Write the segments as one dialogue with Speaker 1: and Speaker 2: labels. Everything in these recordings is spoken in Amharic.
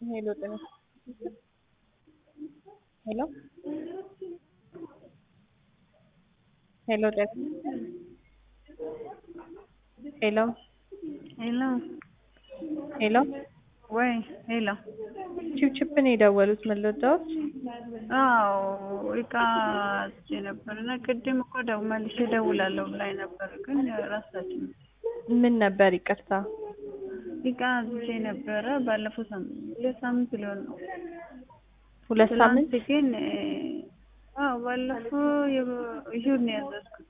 Speaker 1: ሄሎ ጤና ሄሎ ሄሎ ጤና ሄሎ
Speaker 2: ሄሎ
Speaker 1: ሄሎ
Speaker 2: ወይ ሄሎ
Speaker 1: ቺፕቺፕ ነው የደወሉት ምን ልወጣዎት?
Speaker 2: አዎ እቃ አዝዤ ነበር እና ቅድም እኮ ደው መልሼ እደውላለሁ ብላኝ ነበር፣ ግን ረሳችኝ።
Speaker 1: ምን ነበር ይቅርታ?
Speaker 2: እቃ አዝዤ ነበረ ባለፈው ሳምንት ሁለት ሳምንት ሊሆን ነው።
Speaker 1: ሁለት ሳምንት
Speaker 2: ትናንት ግን አዎ ባለፈው ይሁን ነው ያዘዝኩት።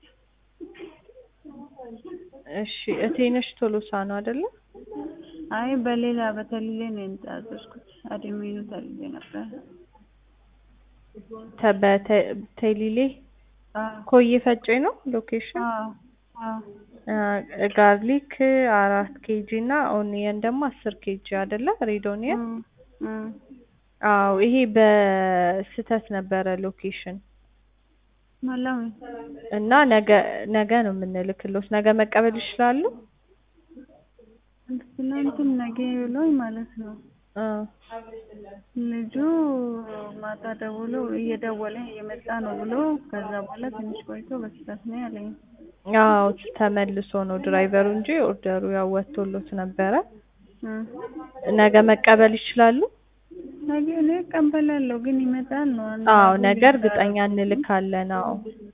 Speaker 1: እሺ እቴነሽ ቶሎሳ ነው አይደለ?
Speaker 2: አይ በሌላ በተልሌ ነው ያዘዝኩት። አድሜኑ ተልሌ ነበር።
Speaker 1: ተበተ ተሊሌ
Speaker 2: አዎ
Speaker 1: ኮዬ ፈጬ ነው ሎኬሽን።
Speaker 2: አዎ አዎ
Speaker 1: ጋርሊክ አራት ኬጂ እና ኦኒየን ደግሞ አስር ኬጂ አይደለ? ሬድ ኦኒየን።
Speaker 2: እም እም
Speaker 1: አዎ ይሄ በስህተት ነበረ ሎኬሽን
Speaker 2: ማለም
Speaker 1: እና ነገ ነገ ነው የምንልክሎት። ነገ መቀበል ይችላሉ?
Speaker 2: ትናንትም ነገ ብሎኝ ማለት ነው።
Speaker 1: አ
Speaker 2: ልጁ ማታ ደውሎ እየደወለ እየመጣ ነው ብሎ ከዛ በኋላ ትንሽ ቆይቶ በስህተት ነው ያለኝ።
Speaker 1: አዎ ተመልሶ ነው ድራይቨሩ እንጂ ኦርደሩ ያው ወጥቶሎት ነበረ።
Speaker 2: እም
Speaker 1: ነገ መቀበል ይችላሉ?
Speaker 2: ነገ እኔ እቀበላለሁ ግን ይመጣል ነው። አንድ
Speaker 1: አዎ
Speaker 2: አጉል
Speaker 1: ነገ እርግጠኛ እንልካለን። አዎ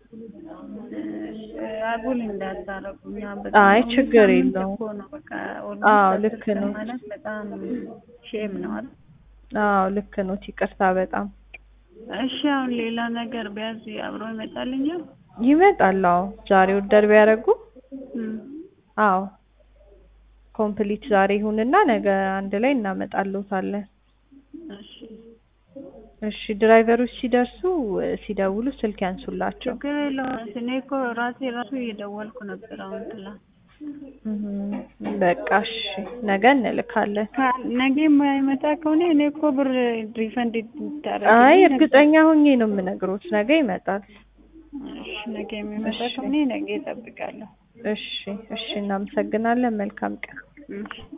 Speaker 2: አጉል እንዳታረጉኝ።
Speaker 1: አይ ችግር የለውም።
Speaker 2: እኮ ነው በቃ
Speaker 1: አዎ
Speaker 2: ኦልሞስት
Speaker 1: ልክ
Speaker 2: አስር ቀን
Speaker 1: ነው።
Speaker 2: ማለት በጣም ሼም ነው አይደል?
Speaker 1: አዎ ልክ ነው። ይቅርታ በጣም
Speaker 2: እሺ አሁን ሌላ ነገር ቢያዝ አብሮ ይመጣልኛል?
Speaker 1: ይመጣል። አዎ ዛሬ ኦርደር ቢያደርጉ
Speaker 2: እም
Speaker 1: አዎ ኮምፕሊት ዛሬ ይሁንና ነገ አንድ ላይ እናመጣልዎታለን።
Speaker 2: እሺ
Speaker 1: እሺ ድራይቨሮች ሲደርሱ ሲደውሉ ስልክ ያንሱላቸው።
Speaker 2: ችግር የለውም። እኔ እኮ ራሴ ራሱ እየደወልኩ ነበር አሁን ትላንት።
Speaker 1: እም በቃ እሺ ነገ እንልካለን።
Speaker 2: ካ- ነገ የማይመጣ ከሆነ እኔ እኮ ብር ሪፈንድ ይታረግ
Speaker 1: አይ እርግጠኛ ሆኜ ነው የምነግሮት ነገ ይመጣል።
Speaker 2: እሺ ነገ የሚመጣ
Speaker 1: እሺ
Speaker 2: ከሆነ ነገ እጠብቃለሁ።
Speaker 1: እሺ እሺ እናመሰግናለን። መልካም ቀን።
Speaker 2: እሺ